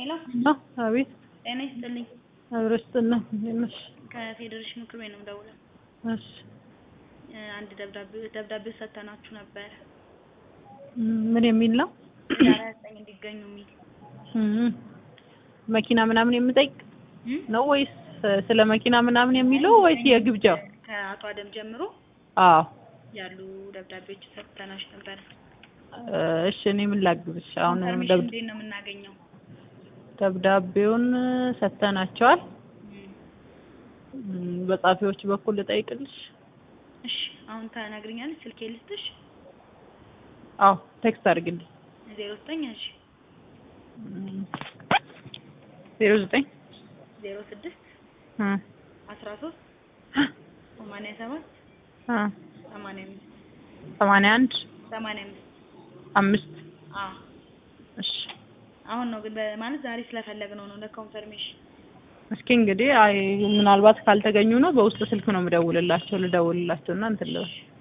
ሄሎ እና አቤት ጤና ይስጥልኝ። አብረስጥና ነሽ? ከፌዴሬሽን ምክር ቤት ነው የምደውለው። እሺ እ አንድ ደብዳቤ ደብዳቤ ሰጥተናችሁ ነበረ ምን የሚል ነው? ህዳር ሃያ ዘጠኝ እንዲገኙ የሚል እም መኪና ምናምን የምጠይቅ እም? ነው ወይስ ስለ መኪና ምናምን የሚለው ወይስ የግብዣው? ከአቶ አደም ጀምሮ አዎ ያሉ ደብዳቤዎች ሰጥተናችሁ ነበረ። እሺ እኔ ምን ላግዝሽ? አሁን ኢንፎርሜሽን ደብ- እንዴት ነው የምናገኘው? ደብዳቤውን ሰጥተናቸዋል። እም። እም፣ በጻፊዎች በኩል ልጠይቅልሽ? እሺ አሁን ተነግሪኛለሽ። ስልኬ ልስጥሽ? አዎ ቴክስት አድርግልኝ። ዜሮ ዘጠኝ እሺ ዜሮ ዘጠኝ ዜሮ ስድስት እ አስራ ሶስት ሰማንያ ሰባት እ ሰማንያ አምስት ሰማንያ አንድ ሰማንያ አምስት አምስት አዎ እሺ አሁን ነው ግን በማለት ዛሬ ስለፈለግነው ነው ለኮንፈርሜሽን። እስኪ እንግዲህ አይ ምናልባት ካልተገኙ ነው በውስጥ ስልክ ነው የምደውልላቸው ልደውልላቸው እና እንትን ልበል